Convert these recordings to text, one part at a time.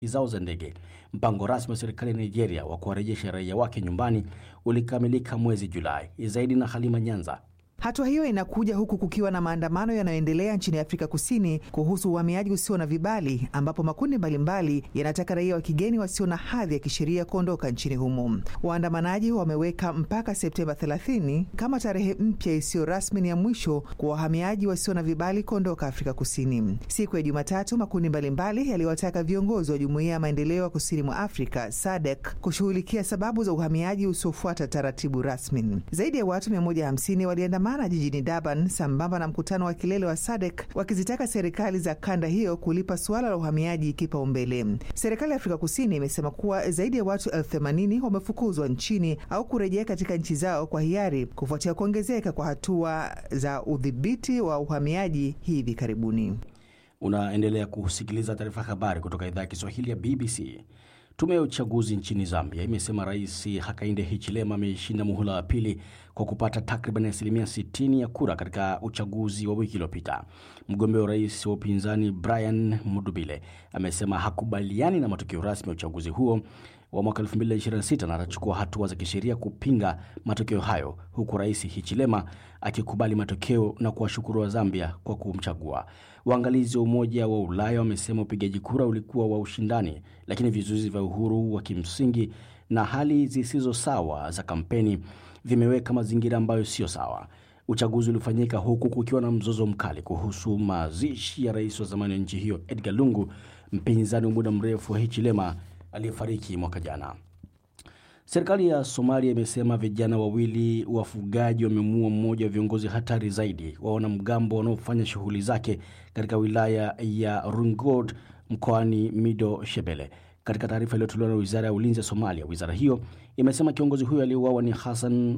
zao za ndege. Mpango rasmi wa serikali ya Nigeria wa kuwarejesha raia wake nyumbani ulikamilika mwezi Julai. Zaidi na Halima Nyanza. Hatua hiyo inakuja huku kukiwa na maandamano yanayoendelea nchini Afrika Kusini kuhusu uhamiaji usio na vibali, ambapo makundi mbalimbali yanataka raia wa kigeni wasio na hadhi ya kisheria kuondoka nchini humo. Waandamanaji wameweka mpaka Septemba 30 kama tarehe mpya isiyo rasmi ni ya mwisho kwa wahamiaji wasio na vibali kuondoka Afrika Kusini. Siku ya Jumatatu, makundi mbalimbali yaliwataka viongozi wa Jumuiya ya Maendeleo ya Kusini mwa Afrika SADC kushughulikia sababu za uhamiaji usiofuata taratibu rasmi. Zaidi ya watu 150 waliandamana jijini Durban sambamba na mkutano wa kilele wa SADC wakizitaka serikali za kanda hiyo kulipa suala la uhamiaji kipaumbele. Serikali ya Afrika Kusini imesema kuwa zaidi ya watu elfu themanini wamefukuzwa nchini au kurejea katika nchi zao kwa hiari kufuatia kuongezeka kwa hatua za udhibiti wa uhamiaji hivi karibuni. Unaendelea kusikiliza taarifa habari kutoka idhaa ya Kiswahili ya BBC. Tume ya uchaguzi nchini Zambia imesema Rais Hakainde Hichilema ameshinda muhula wa pili kwa kupata takriban asilimia 60 ya kura katika uchaguzi wa wiki iliyopita. Mgombea wa rais wa upinzani Brian Mudubile amesema hakubaliani na matokeo rasmi ya uchaguzi huo wa mwaka 2026 na atachukua hatua za kisheria kupinga matokeo hayo, huku Rais Hichilema akikubali matokeo na kuwashukuru wa Zambia kwa kumchagua. Waangalizi wa Umoja wa Ulaya wamesema upigaji kura ulikuwa wa ushindani, lakini vizuizi vya uhuru wa kimsingi na hali zisizo sawa za kampeni vimeweka mazingira ambayo sio sawa. Uchaguzi ulifanyika huku kukiwa na mzozo mkali kuhusu mazishi ya rais wa zamani wa nchi hiyo Edgar Lungu, mpinzani wa muda mrefu wa Hichilema aliyefariki mwaka jana. Serikali ya Somalia imesema vijana wawili wafugaji wamemuua mmoja wa viongozi hatari zaidi wa wanamgambo wanaofanya shughuli zake katika wilaya ya Rungod mkoani Mido Shebele. Katika taarifa iliyotolewa na wizara ya ulinzi ya Somalia, wizara hiyo imesema kiongozi huyo aliyeuawa ni Hassan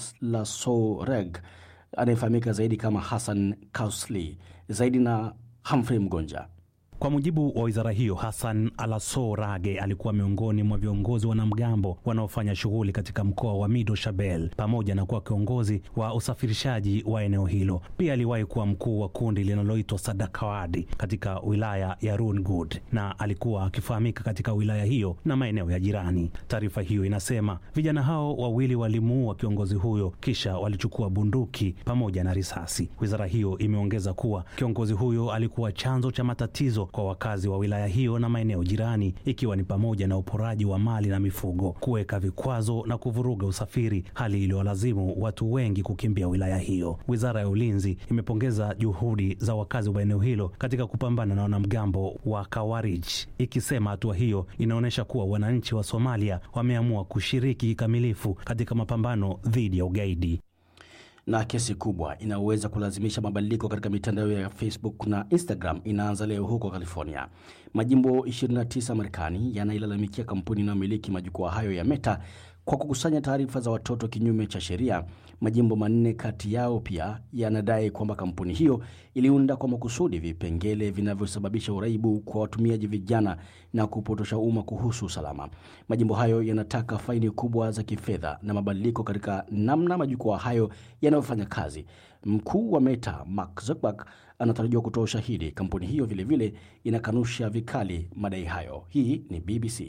Aslasoreg anayefahamika zaidi kama Hassan Kausli. Zaidi na Humphrey Mgonja. Kwa mujibu wa wizara hiyo, Hassan Alaso Rage alikuwa miongoni mwa viongozi wanamgambo wanaofanya shughuli katika mkoa wa Mido Shabel, pamoja na kuwa kiongozi wa usafirishaji wa eneo hilo. Pia aliwahi kuwa mkuu wa kundi linaloitwa Sadakawadi katika wilaya ya Rungud na alikuwa akifahamika katika wilaya hiyo na maeneo ya jirani. Taarifa hiyo inasema vijana hao wawili walimuua kiongozi huyo, kisha walichukua bunduki pamoja na risasi. Wizara hiyo imeongeza kuwa kiongozi huyo alikuwa chanzo cha matatizo kwa wakazi wa wilaya hiyo na maeneo jirani, ikiwa ni pamoja na uporaji wa mali na mifugo, kuweka vikwazo na kuvuruga usafiri, hali iliyolazimu watu wengi kukimbia wilaya hiyo. Wizara ya ulinzi imepongeza juhudi za wakazi wa eneo hilo katika kupambana na wanamgambo wa Kawarij, ikisema hatua hiyo inaonyesha kuwa wananchi wa Somalia wameamua kushiriki kikamilifu katika mapambano dhidi ya ugaidi na kesi kubwa inayoweza kulazimisha mabadiliko katika mitandao ya Facebook na Instagram inaanza leo huko California. Majimbo 29 Marekani yanailalamikia kampuni inayomiliki majukwaa hayo ya Meta kwa kukusanya taarifa za watoto kinyume cha sheria. Majimbo manne kati yao pia yanadai kwamba kampuni hiyo iliunda kwa makusudi vipengele vinavyosababisha uraibu kwa watumiaji vijana na kupotosha umma kuhusu usalama. Majimbo hayo yanataka faini kubwa za kifedha na mabadiliko katika namna majukwaa hayo yanayofanya kazi. Mkuu wa Meta Mark Zuckerberg anatarajiwa kutoa ushahidi. Kampuni hiyo vilevile vile inakanusha vikali madai hayo. Hii ni BBC.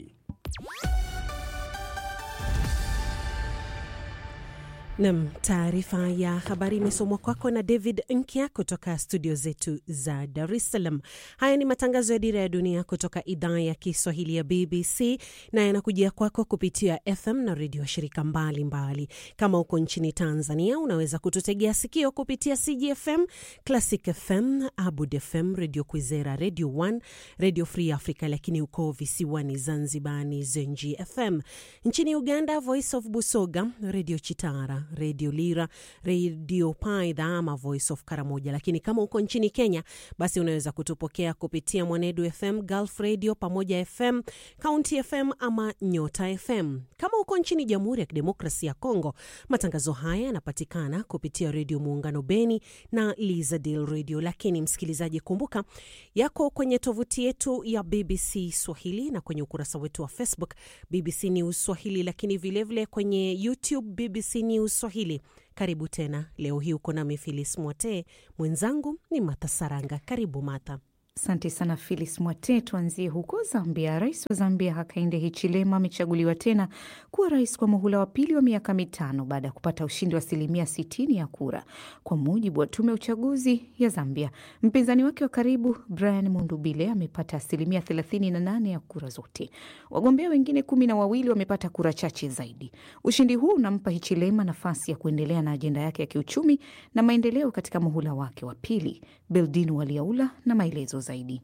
Nam, taarifa ya habari imesomwa kwako na David Nkya kutoka studio zetu za Dar es Salaam. Haya ni matangazo ya Dira ya Dunia kutoka idhaa ya Kiswahili ya BBC na yanakujia kwako kupitia FM na redio shirika mbalimbali mbali. Kama uko nchini Tanzania unaweza kututegea sikio kupitia CGFM, Classic FM, Abud FM, Radio Kwizera, Radio 1, Radio Free Africa, lakini uko visiwani Zanzibar ni Zenji FM. Nchini Uganda, Voice of Busoga, Radio Chitara redio Lira, redio Paidha ama Voice of Karamoja. Lakini kama uko nchini Kenya, basi unaweza kutupokea kupitia Mwanedu FM, Gulf Radio, Pamoja FM, County FM ama Nyota FM. Kama uko nchini Jamhuri ya Kidemokrasia ya Kongo, matangazo haya yanapatikana kupitia redio Muungano Beni na Lizadil Radio. Lakini msikilizaji, kumbuka yako kwenye tovuti yetu ya BBC Swahili na kwenye ukurasa wetu wa Facebook BBC News Swahili, lakini vilevile vile kwenye YouTube BBC News Swahili. Karibu tena. Leo hii uko nami Filis Mwote, mwenzangu ni Matha Saranga. Karibu Matha. Asante sana Filis Mwate. Tuanzie huko Zambia. Rais wa Zambia Hakainde Hichilema amechaguliwa tena kuwa rais kwa muhula wa pili wa miaka mitano baada ya kupata ushindi wa asilimia sitini ya kura, kwa mujibu wa tume ya uchaguzi ya Zambia. Mpinzani wake wa karibu Brian Mundubile amepata asilimia thelathini na nane ya kura zote. Wagombea wengine kumi na wawili wamepata kura chache zaidi. Ushindi huu unampa Hichilema nafasi ya kuendelea na ajenda yake ya kiuchumi na maendeleo katika muhula wake wa pili. Beldin Waliaula na maelezo zaidi.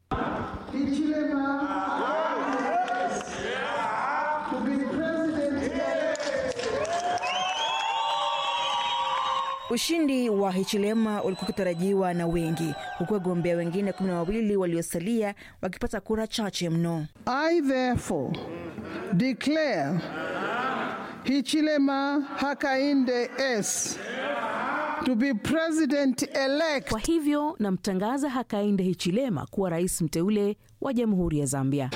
Ushindi wa Hichilema ulikuwa ukitarajiwa na wengi, huku wagombea wengine kumi na wawili waliosalia wakipata kura chache mno. I therefore declare Hichilema Hakainde S to be president elect. Kwa hivyo namtangaza Hakainde Hichilema kuwa rais mteule wa Jamhuri ya Zambia.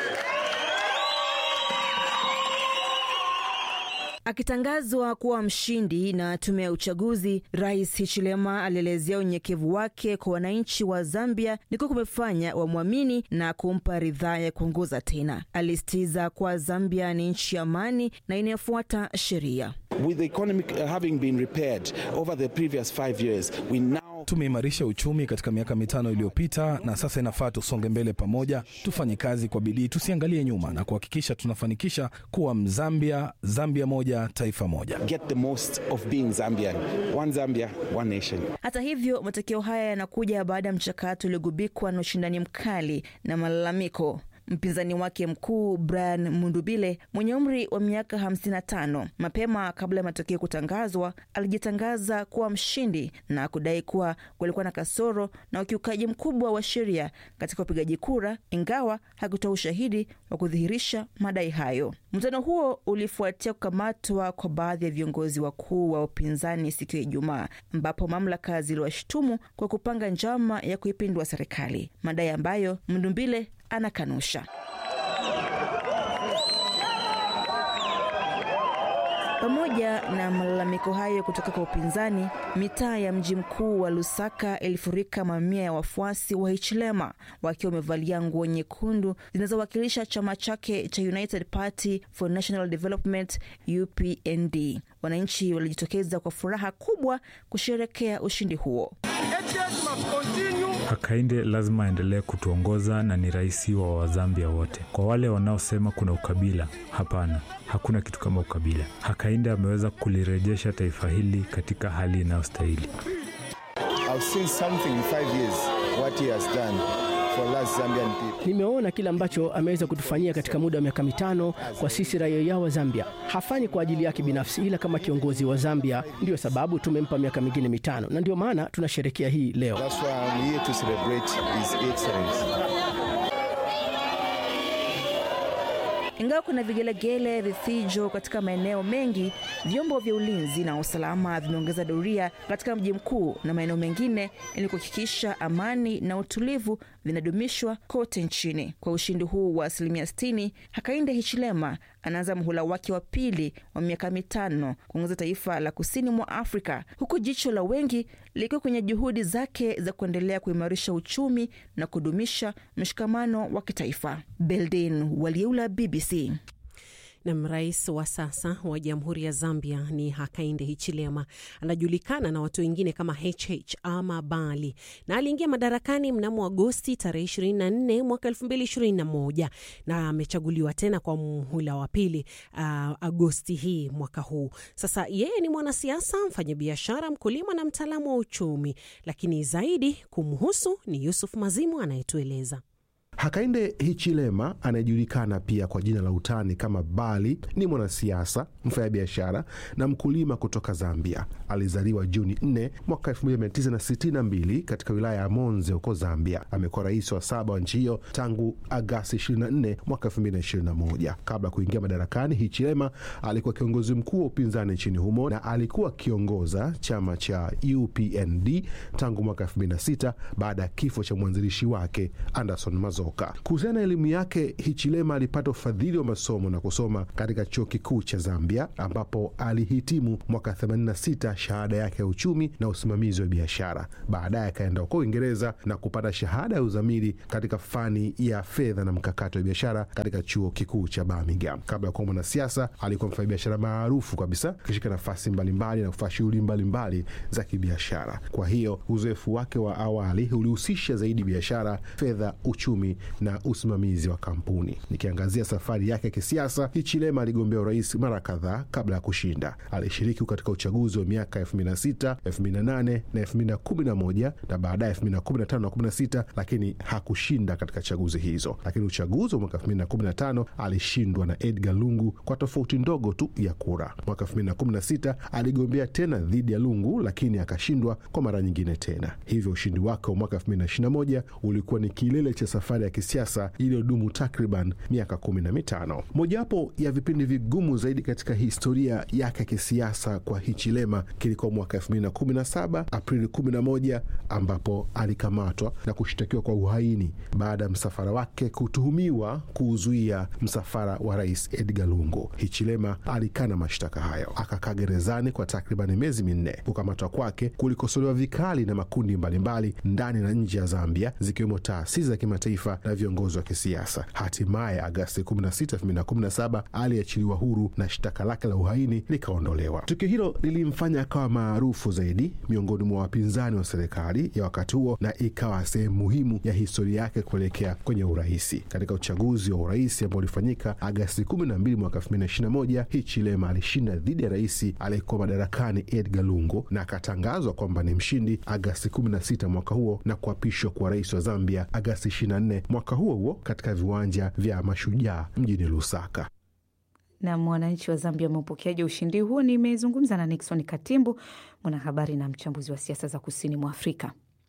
Akitangazwa kuwa mshindi na tume ya uchaguzi, Rais Hichilema alielezea unyenyekevu wake kwa wananchi wa Zambia ni kuwa kumefanya wamwamini na kumpa ridhaa ya kuongoza tena. Alisitiza kuwa Zambia ni nchi ya amani na inayofuata sheria. With the economy uh, having been repaired over the previous five years, we now Tumeimarisha uchumi katika miaka mitano iliyopita, na sasa inafaa tusonge mbele pamoja, tufanye kazi kwa bidii, tusiangalie nyuma na kuhakikisha tunafanikisha kuwa Mzambia, Zambia moja, taifa moja. get the most of being Zambian. One Zambia, one nation. Hata hivyo, matokeo haya yanakuja baada ya mchakato uliogubikwa na ushindani mkali na malalamiko. Mpinzani wake mkuu Brian Mundubile mwenye umri wa miaka 55 mapema kabla ya matokeo kutangazwa alijitangaza kuwa mshindi na kudai kuwa kulikuwa na kasoro na ukiukaji mkubwa wa sheria katika upigaji kura, ingawa hakutoa ushahidi wa kudhihirisha madai hayo. Mkutano huo ulifuatia kukamatwa kwa baadhi ya viongozi wakuu wa upinzani siku ya Ijumaa, ambapo mamlaka ziliwashutumu kwa kupanga njama ya kuipindua serikali, madai ambayo Mndumbile anakanusha. Pamoja na malalamiko hayo kutoka kwa upinzani, mitaa ya mji mkuu wa Lusaka ilifurika mamia ya wafuasi wa Hichilema wakiwa wamevalia nguo nyekundu zinazowakilisha chama chake cha United Party for National Development UPND. Wananchi walijitokeza kwa furaha kubwa kusherekea ushindi huo. Hakainde lazima aendelee kutuongoza na ni rais wa Wazambia wote. Kwa wale wanaosema kuna ukabila, hapana, hakuna kitu kama ukabila. Hakainde ameweza kulirejesha taifa hili katika hali inayostahili. I've seen something in five years what he has done for us Zambian people. Nimeona kile ambacho ameweza kutufanyia katika muda wa miaka mitano kwa sisi raia wa Zambia. Hafanyi kwa ajili yake binafsi, ila kama kiongozi wa Zambia. Ndiyo sababu tumempa miaka mingine mitano, na ndio maana tunasherekea hii leo. That's why I'm here to celebrate his excellence. Ingawa kuna vigelegele, vifijo katika maeneo mengi, vyombo vya ulinzi na usalama vimeongeza doria katika mji mkuu na maeneo mengine ili kuhakikisha amani na utulivu vinadumishwa kote nchini. Kwa ushindi huu wa asilimia 60, Hakainde Hichilema anaanza muhula wake wa pili wa miaka mitano kuongoza taifa la kusini mwa Afrika, huku jicho la wengi likiwa kwenye juhudi zake za kuendelea kuimarisha uchumi na kudumisha mshikamano wa kitaifa. Beldin Walieula, BBC. Nam, rais wa sasa wa jamhuri ya Zambia ni Hakainde Hichilema. Anajulikana na watu wengine kama HH ama Bali, na aliingia madarakani mnamo Agosti tarehe 24 mwaka 2021 na amechaguliwa tena kwa muhula wa pili uh, Agosti hii mwaka huu. Sasa yeye ni mwanasiasa, mfanyabiashara, mkulima na mtaalamu wa uchumi, lakini zaidi kumhusu ni Yusuf Mazimu anayetueleza. Hakainde Hichilema anayejulikana pia kwa jina la utani kama Bali ni mwanasiasa, mfanyabiashara na mkulima kutoka Zambia. Alizaliwa Juni 4 mwaka 1962 katika wilaya ya Monze huko Zambia. Amekuwa rais wa saba wa nchi hiyo tangu Agasti 24 mwaka 2021. Kabla ya kuingia madarakani, Hichilema alikuwa kiongozi mkuu wa upinzani nchini humo na alikuwa akiongoza chama cha UPND tangu mwaka 2006 baada ya kifo cha mwanzilishi wake Anderson Mazo soka. Kuhusiana na elimu yake, Hichilema alipata ufadhili wa masomo na kusoma katika chuo kikuu cha Zambia ambapo alihitimu mwaka 86 shahada yake ya uchumi na usimamizi wa biashara. Baadaye akaenda huko Uingereza na kupata shahada ya uzamili katika fani ya fedha na mkakati wa biashara katika chuo kikuu cha Birmingham. Kabla ya kuwa mwanasiasa, alikuwa mfanyabiashara maarufu kabisa, akishika nafasi mbalimbali na kufanya shughuli mbalimbali za kibiashara. Kwa hiyo uzoefu wake wa awali ulihusisha zaidi biashara, fedha, uchumi na usimamizi wa kampuni. Nikiangazia safari yake ya kisiasa, Hichilema aligombea urais mara kadhaa kabla ya kushinda. Alishiriki katika uchaguzi wa miaka 2006, 2008 na 2011 na baadaye 2015 na 16, lakini hakushinda katika chaguzi hizo. Lakini uchaguzi wa mwaka 2015 alishindwa na Edgar Lungu kwa tofauti ndogo tu ya kura. Mwaka 2016 aligombea tena dhidi ya Lungu, lakini akashindwa kwa mara nyingine tena. Hivyo ushindi wake wa mwaka 2021 ulikuwa ni kilele cha safari ya kisiasa iliyodumu takriban miaka kumi na mitano. Mojawapo ya vipindi vigumu zaidi katika historia yake ya kisiasa kwa Hichilema kilikuwa mwaka 2017 Aprili 11, ambapo alikamatwa na kushtakiwa kwa uhaini baada ya msafara wake kutuhumiwa kuuzuia msafara wa rais Edgar Lungu. Hichilema alikana mashtaka hayo, akakaa gerezani kwa takriban miezi minne. Kukamatwa kwake kulikosolewa vikali na makundi mbalimbali ndani na nje ya Zambia, zikiwemo taasisi za kimataifa na viongozi wa kisiasa. Hatimaye Agasti 16, 2017 aliachiliwa huru na shtaka lake la uhaini likaondolewa. Tukio hilo lilimfanya akawa maarufu zaidi miongoni mwa wapinzani wa serikali ya wakati huo na ikawa sehemu muhimu ya historia yake kuelekea kwenye urahisi. Katika uchaguzi wa urais ambao ulifanyika Agasti 12 mwaka 2021, Hichilema alishinda dhidi ya rais aliyekuwa madarakani Edgar Lungu na akatangazwa kwamba ni mshindi Agasti 16 mwaka huo na kuapishwa kuwa rais wa Zambia Agasti 24 mwaka huo huo katika viwanja vya Mashujaa mjini Lusaka. Na mwananchi wa Zambia wameupokeaje ushindi huo? Nimezungumza na Nixon Katimbu, mwanahabari na mchambuzi wa siasa za kusini mwa Afrika.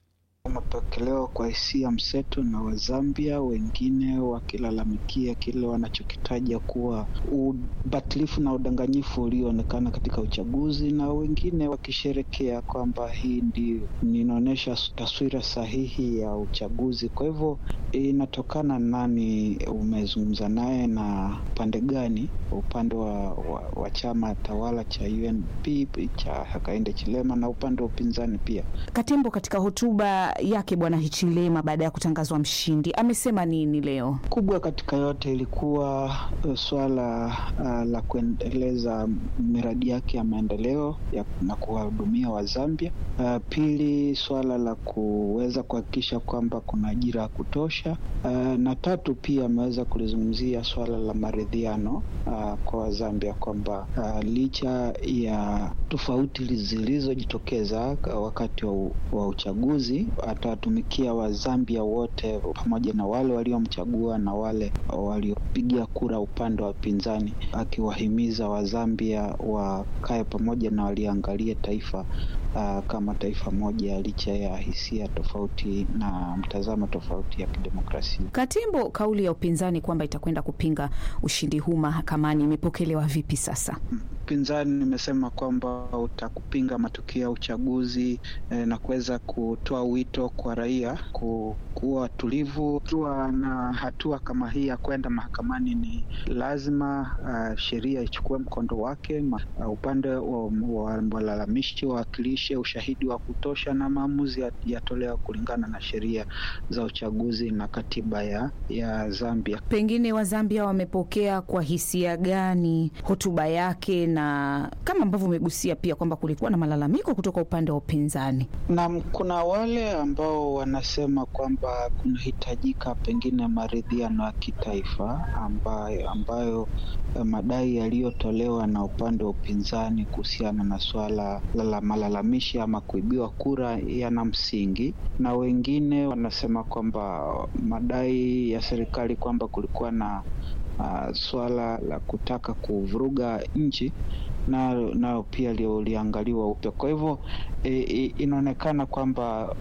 Umepokelewa kwa hisia mseto na Wazambia, wengine wakilalamikia kile wanachokitaja kuwa ubatilifu na udanganyifu ulioonekana katika uchaguzi, na wengine wakisherekea kwamba hii ndio inaonyesha taswira sahihi ya uchaguzi. Kwa hivyo inatokana nani umezungumza naye na pande gani, upande wa, wa, wa chama tawala cha UNP cha Hakainde Chilema na upande wa upinzani pia. Katembo katika hotuba yake Bwana Hichilema baada ya kutangazwa mshindi amesema nini leo? Kubwa katika yote ilikuwa uh, swala uh, la kuendeleza miradi yake ya maendeleo ya, na kuwahudumia Wazambia. Uh, pili, swala la kuweza kuhakikisha kwamba kuna ajira ya kutosha. Uh, na tatu pia ameweza kulizungumzia swala la maridhiano uh, kwa Wazambia kwamba uh, licha ya tofauti zilizojitokeza wakati wa, wa uchaguzi atawatumikia Wazambia wote pamoja na wale waliomchagua na wale waliopiga kura upande wa upinzani, akiwahimiza Wazambia wakae pamoja na waliangalie taifa uh, kama taifa moja licha ya hisia tofauti na mtazamo tofauti ya kidemokrasia. Katimbo, kauli ya upinzani kwamba itakwenda kupinga ushindi huu mahakamani imepokelewa vipi sasa? Upinzani imesema kwamba utakupinga matokeo ya uchaguzi eh, na kuweza kutoa wito kwa raia kuwa watulivu. Kuwa na hatua kama hii ya kwenda mahakamani, ni lazima uh, sheria ichukue mkondo wake. Uh, upande wa walalamishi wawakilishe ushahidi wa kutosha na maamuzi yatolewa kulingana na sheria za uchaguzi na katiba ya, ya Zambia. Pengine Wazambia wamepokea kwa hisia gani hotuba yake, na kama ambavyo umegusia pia kwamba kulikuwa na malalamiko kutoka upande wa upinzani? Naam, kuna wale ambao wanasema kwamba kunahitajika pengine maridhiano ya kitaifa ambayo, ambayo madai yaliyotolewa na upande wa upinzani kuhusiana na swala la malalamishi ama kuibiwa kura yana msingi, na wengine wanasema kwamba madai ya serikali kwamba kulikuwa na uh, swala la kutaka kuvuruga nchi nayo na pia liangaliwa upya. Kwa hivyo e, e, inaonekana kwamba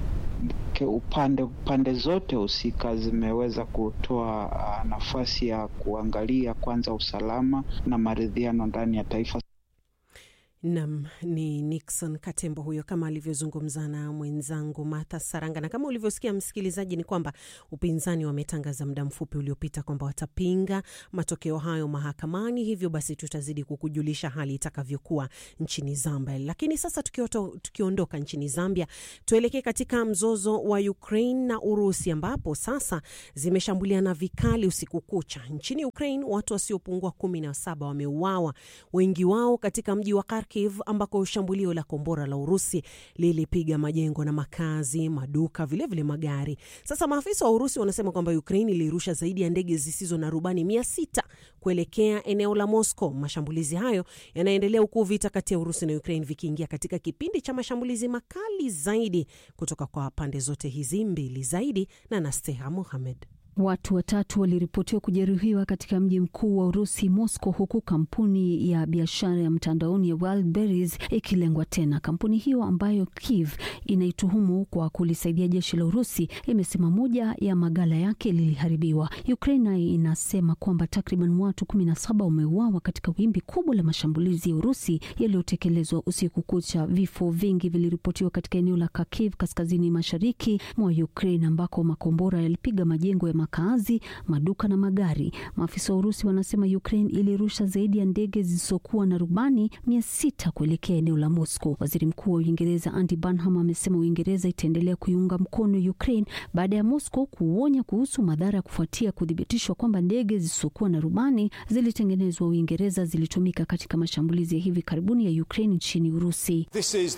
upande pande zote husika zimeweza kutoa uh, nafasi ya kuangalia kwanza usalama na maridhiano ndani ya taifa. Nam ni Nixon Katembo huyo, kama alivyozungumza na mwenzangu Martha Saranga. Na kama ulivyosikia msikilizaji, ni kwamba upinzani wametangaza muda mfupi uliopita kwamba watapinga matokeo hayo mahakamani. Hivyo basi tutazidi kukujulisha hali itakavyokuwa nchini Zambia. Lakini sasa tukioto, tukiondoka nchini Zambia, tuelekee katika mzozo wa Ukraine na Urusi, ambapo sasa zimeshambuliana vikali usiku kucha. Nchini Ukraine watu wasiopungua kumi na saba wameuawa, wengi wao katika mji wa Kharkiv ambako shambulio la kombora la Urusi lilipiga majengo na makazi, maduka, vilevile vile magari. Sasa maafisa wa Urusi wanasema kwamba Ukraine ilirusha zaidi ya ndege zisizo na rubani mia sita kuelekea eneo la Moscow. Mashambulizi hayo yanaendelea huku vita kati ya Urusi na Ukraine vikiingia katika kipindi cha mashambulizi makali zaidi kutoka kwa pande zote hizi mbili. Zaidi na Nasteha Mohamed. Watu watatu waliripotiwa kujeruhiwa katika mji mkuu wa Urusi, Moscow, huku kampuni ya biashara ya mtandaoni ya Wildberries ikilengwa tena. Kampuni hiyo ambayo Kiev inaituhumu kwa kulisaidia jeshi la Urusi imesema moja ya magala yake liliharibiwa. Ukraine inasema kwamba takriban watu kumi na saba wameuawa katika wimbi kubwa la mashambulizi ya Urusi yaliyotekelezwa usiku kucha. Vifo vingi viliripotiwa katika eneo la Kharkiv, kaskazini mashariki mwa Ukraine, ambako makombora yalipiga majengo ya makaazi, maduka na magari. Maafisa wa Urusi wanasema Ukraine ilirusha zaidi ya ndege zisizokuwa na rubani mia sita kuelekea eneo la Moscow. Waziri Mkuu wa Uingereza Andy Burnham amesema Uingereza itaendelea kuiunga mkono Ukraine baada ya Moscow kuonya kuhusu madhara ya kufuatia kuthibitishwa kwamba ndege zisizokuwa na rubani zilitengenezwa Uingereza zilitumika katika mashambulizi ya hivi karibuni ya Ukraine nchini Urusi.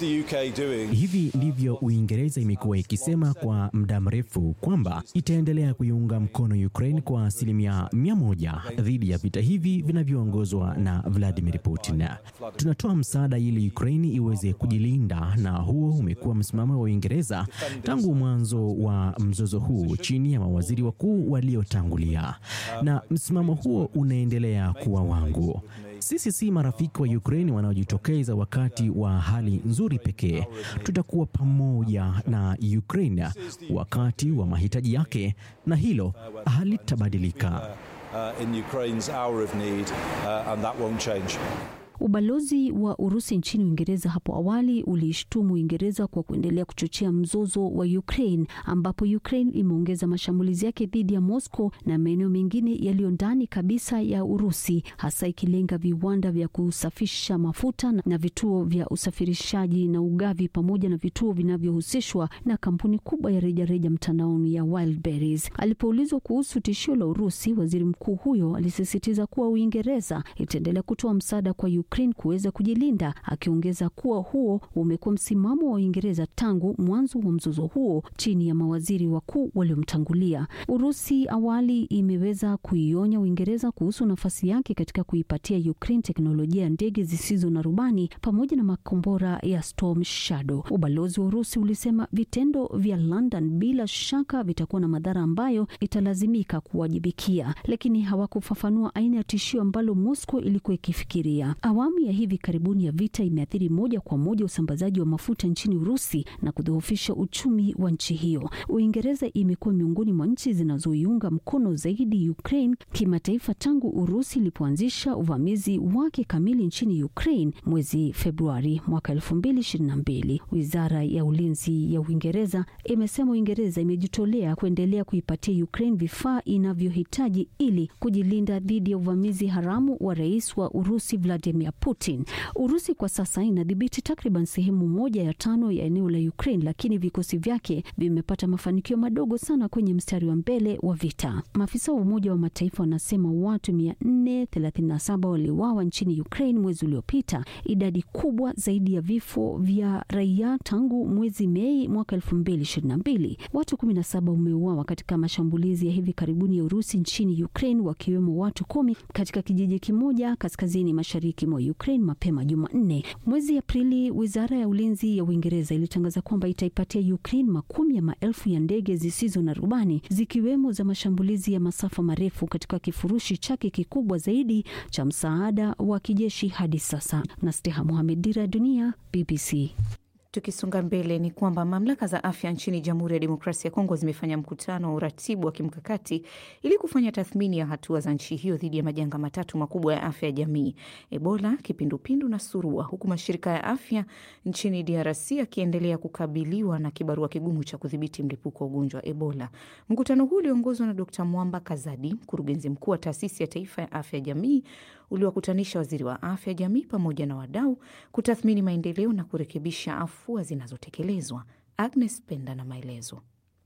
Hivi ndivyo Uingereza imekuwa ikisema kwa muda mrefu kwamba itaendelea kuiunga mkono Ukraine kwa asilimia mia moja dhidi ya vita hivi vinavyoongozwa na Vladimir Putin. Tunatoa msaada ili Ukraine iweze kujilinda, na huo umekuwa msimamo wa Uingereza tangu mwanzo wa mzozo huu chini ya mawaziri wakuu waliotangulia, na msimamo huo unaendelea kuwa wangu. Sisi si marafiki wa Ukraine wanaojitokeza wakati wa hali nzuri pekee. Tutakuwa pamoja na Ukraine wakati wa mahitaji yake, na hilo halitabadilika. Ubalozi wa Urusi nchini Uingereza hapo awali uliishtumu Uingereza kwa kuendelea kuchochea mzozo wa Ukraine, ambapo Ukraine imeongeza mashambulizi yake dhidi ya Moscow na maeneo mengine yaliyo ndani kabisa ya Urusi, hasa ikilenga viwanda vya kusafisha mafuta na vituo vya usafirishaji na ugavi, pamoja na vituo vinavyohusishwa na kampuni kubwa ya rejareja mtandaoni ya Wildberries. Alipoulizwa kuhusu tishio la Urusi, waziri mkuu huyo alisisitiza kuwa Uingereza itaendelea kutoa msaada kwa Ukraine kuweza kujilinda, akiongeza kuwa huo umekuwa msimamo wa Uingereza tangu mwanzo wa mzozo huo chini ya mawaziri wakuu waliomtangulia. Urusi awali imeweza kuionya Uingereza kuhusu nafasi yake katika kuipatia Ukraine teknolojia ya ndege zisizo na rubani pamoja na makombora ya Storm Shadow. Ubalozi wa Urusi ulisema vitendo vya London bila shaka vitakuwa na madhara ambayo italazimika kuwajibikia, lakini hawakufafanua aina ya tishio ambalo Moscow ilikuwa ikifikiria. Awamu ya hivi karibuni ya vita imeathiri moja kwa moja usambazaji wa mafuta nchini Urusi na kudhoofisha uchumi wa nchi hiyo. Uingereza imekuwa miongoni mwa nchi zinazoiunga mkono zaidi Ukraine kimataifa tangu Urusi ilipoanzisha uvamizi wake kamili nchini Ukraine mwezi Februari mwaka 2022. Wizara ya ulinzi ya Uingereza imesema Uingereza imejitolea kuendelea kuipatia Ukraine vifaa inavyohitaji ili kujilinda dhidi ya uvamizi haramu wa rais wa Urusi Vladimir Putin. Urusi kwa sasa inadhibiti takriban sehemu moja ya tano ya eneo la Ukraine, lakini vikosi vyake vimepata mafanikio madogo sana kwenye mstari wa mbele wa vita. Maafisa wa Umoja wa Mataifa wanasema watu 437 waliuawa nchini Ukraine mwezi uliopita, idadi kubwa zaidi ya vifo vya raia tangu mwezi Mei mwaka 2022. Watu 17 wameuawa katika mashambulizi ya hivi karibuni ya Urusi nchini Ukraine, wakiwemo watu kumi katika kijiji kimoja kaskazini mashariki mwa Ukraine mapema Jumanne. Mwezi Aprili, wizara ya ulinzi ya Uingereza ilitangaza kwamba itaipatia Ukraine makumi ya maelfu ya ndege zisizo na rubani zikiwemo za mashambulizi ya masafa marefu katika kifurushi chake kikubwa zaidi cha msaada wa kijeshi hadi sasa. Nasteha Mohamed, Dira ya Dunia, BBC. Tukisonga mbele ni kwamba mamlaka za afya nchini Jamhuri ya Demokrasia ya Kongo zimefanya mkutano wa uratibu wa kimkakati ili kufanya tathmini ya hatua za nchi hiyo dhidi ya majanga matatu makubwa ya afya ya jamii: Ebola, kipindupindu na surua, huku mashirika ya afya nchini DRC yakiendelea kukabiliwa na kibarua kigumu cha kudhibiti mlipuko wa ugonjwa wa Ebola. Mkutano huu uliongozwa na Dkt Mwamba Kazadi, mkurugenzi mkuu wa taasisi ya taifa ya afya ya jamii uliwakutanisha waziri wa afya jamii pamoja na wadau kutathmini maendeleo na kurekebisha afua zinazotekelezwa. Agnes Penda na maelezo.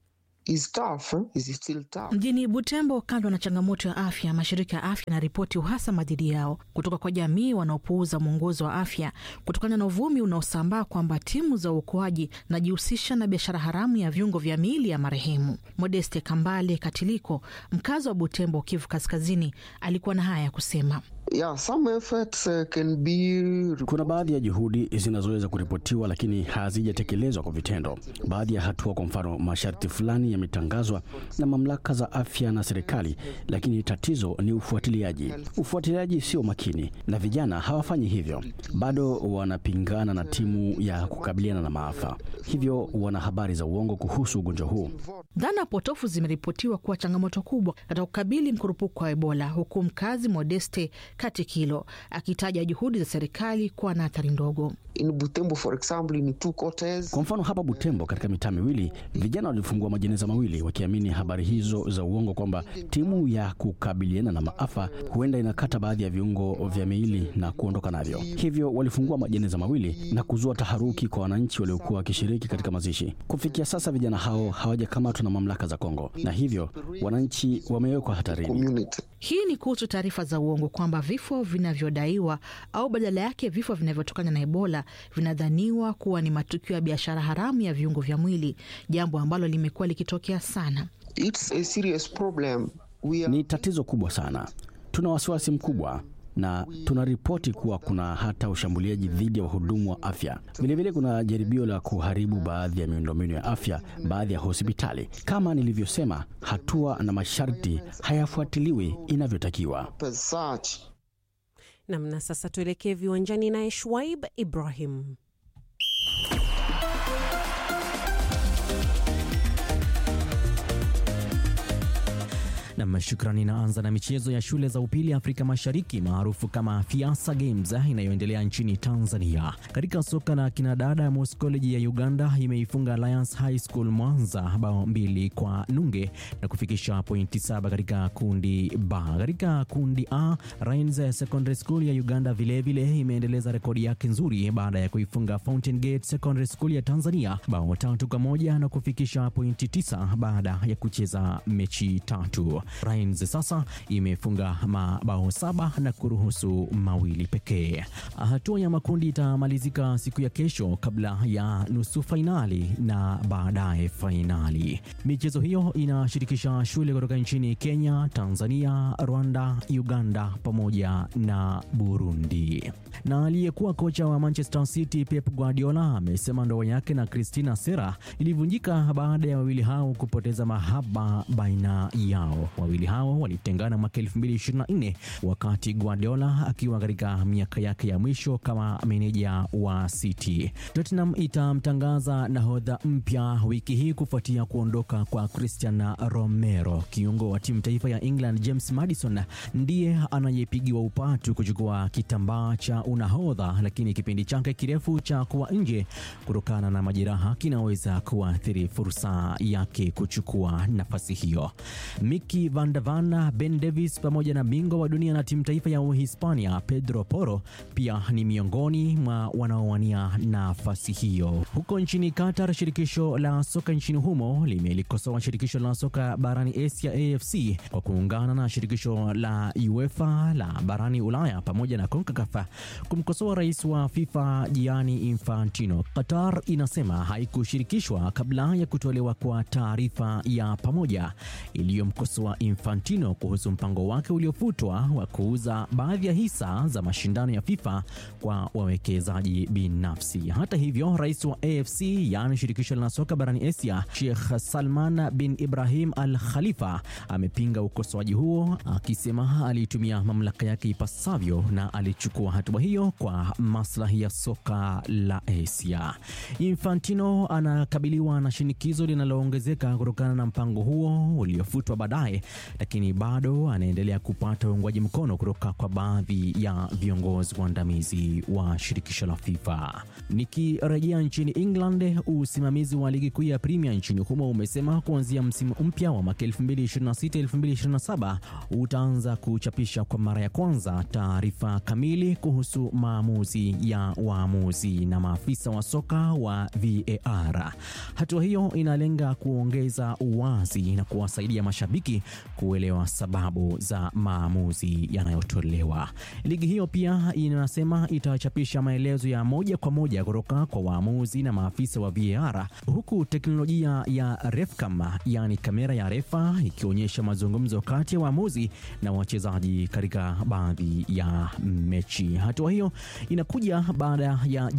Mjini Butembo, kando na changamoto ya afya, mashirika ya afya yanaripoti uhasama dhidi yao kutoka kwa jamii wanaopuuza mwongozo wa afya kutokana na uvumi unaosambaa kwamba timu za uokoaji zinajihusisha na biashara haramu ya viungo vya miili ya marehemu. Modeste Kambale Katiliko, mkazi wa Butembo, Kivu Kaskazini, alikuwa na haya ya kusema. Yeah, some efforts, uh, can be... Kuna baadhi ya juhudi zinazoweza kuripotiwa lakini hazijatekelezwa kwa vitendo. Baadhi ya hatua, kwa mfano, masharti fulani yametangazwa na mamlaka za afya na serikali, lakini tatizo ni ufuatiliaji. Ufuatiliaji sio makini na vijana hawafanyi hivyo, bado wanapingana na timu ya kukabiliana na maafa, hivyo wana habari za uongo kuhusu ugonjwa huu. Dhana potofu zimeripotiwa kuwa changamoto kubwa katika kukabili mkurupuko wa Ebola, huku mkazi Modeste Katikilo akitaja juhudi za serikali kuwa na athari ndogo. In Butembo, for example, in two quarters. Kwa mfano hapa Butembo, katika mitaa miwili, vijana walifungua majeneza mawili wakiamini habari hizo za uongo kwamba timu ya kukabiliana na maafa huenda inakata baadhi ya viungo vya miili na kuondoka navyo. Hivyo walifungua majeneza mawili na kuzua taharuki kwa wananchi waliokuwa wakishiriki katika mazishi. Kufikia sasa, vijana hao hawajakamatwa na mamlaka za Kongo, na hivyo wananchi wamewekwa hatarini. Hii ni kuhusu taarifa za uongo kwamba vifo vinavyodaiwa au badala yake vifo vinavyotokana na Ebola vinadhaniwa kuwa ni matukio ya biashara haramu ya viungo vya mwili, jambo ambalo limekuwa likitokea sana. It's a serious problem. We are... Ni tatizo kubwa sana, tuna wasiwasi mkubwa na tunaripoti kuwa kuna hata ushambuliaji dhidi ya wahudumu wa afya. Vilevile kuna jaribio la kuharibu baadhi ya miundombinu ya afya, baadhi ya hospitali. Kama nilivyosema, hatua na masharti hayafuatiliwi inavyotakiwa. Nam, na sasa tuelekee viwanjani naye Shwaib Ibrahim. Nam, shukrani. Inaanza na michezo ya shule za upili Afrika Mashariki maarufu kama Fiasa Games inayoendelea nchini Tanzania. Katika soka la kinadada, Mos College ya Uganda imeifunga Alliance High School Mwanza bao mbili kwa nunge na kufikisha pointi saba katika kundi B. Katika kundi A, Rains Secondary School ya Uganda vilevile imeendeleza rekodi yake nzuri baada ya kuifunga Fountain Gate Secondary School ya Tanzania bao tatu kwa moja na kufikisha pointi tisa baada ya kucheza mechi tatu. Rains sasa imefunga mabao saba na kuruhusu mawili pekee. Hatua ya makundi itamalizika siku ya kesho kabla ya nusu fainali na baadaye fainali. Michezo hiyo inashirikisha shule kutoka nchini Kenya, Tanzania, Rwanda, Uganda pamoja na Burundi. Na aliyekuwa kocha wa Manchester City Pep Guardiola amesema ndoa yake na Christina Sera ilivunjika baada ya wawili hao kupoteza mahaba baina yao. Wawili hao walitengana mwaka 2024 wakati Guardiola akiwa katika miaka yake ya mwisho kama meneja wa City. Tottenham itamtangaza nahodha mpya wiki hii kufuatia kuondoka kwa Christian Romero. Kiungo wa timu taifa ya England James Maddison ndiye anayepigiwa upatu kuchukua kitambaa cha unahodha, lakini kipindi chake kirefu cha kuwa nje kutokana na majeraha kinaweza kuathiri fursa yake kuchukua nafasi hiyo. Miki Van de Van, Ben Davis pamoja na bingwa wa dunia na timu taifa ya Uhispania Pedro Porro pia ni miongoni mwa wanaowania nafasi hiyo. Huko nchini Qatar, shirikisho la soka nchini humo limelikosoa shirikisho la soka barani Asia AFC kwa kuungana na shirikisho la UEFA la barani Ulaya pamoja na CONCACAF kumkosoa rais wa FIFA Gianni Infantino. Qatar inasema haikushirikishwa kabla ya kutolewa kwa taarifa ya pamoja iliyomkosoa Infantino kuhusu mpango wake uliofutwa wa kuuza baadhi ya hisa za mashindano ya FIFA kwa wawekezaji binafsi. Hata hivyo, rais wa AFC yaani shirikisho la soka barani Asia, Sheikh Salman bin Ibrahim Al Khalifa amepinga ukosoaji huo akisema alitumia mamlaka yake ipasavyo na alichukua hatua hiyo kwa maslahi ya soka la Asia. Infantino anakabiliwa na shinikizo linaloongezeka kutokana na mpango huo uliofutwa baadaye, lakini bado anaendelea kupata uungwaji mkono kutoka kwa baadhi ya viongozi waandamizi wa shirikisho la FIFA. Nikirejea nchini England, usimamizi wa ligi kuu ya Premier nchini humo umesema kuanzia msimu mpya wa mwaka 2026-2027 utaanza kuchapisha kwa mara ya kwanza taarifa kamili kuhusu maamuzi ya waamuzi na maafisa wa soka wa VAR. Hatua hiyo inalenga kuongeza uwazi na kuwasaidia mashabiki kuelewa sababu za maamuzi yanayotolewa. Ligi hiyo pia inasema itachapisha maelezo ya moja kwa moja kutoka kwa waamuzi na maafisa wa VAR, huku teknolojia ya RefCam, yaani kamera ya refa, ikionyesha mazungumzo kati ya waamuzi na wachezaji katika baadhi ya mechi. Hatua hiyo inakuja baada ya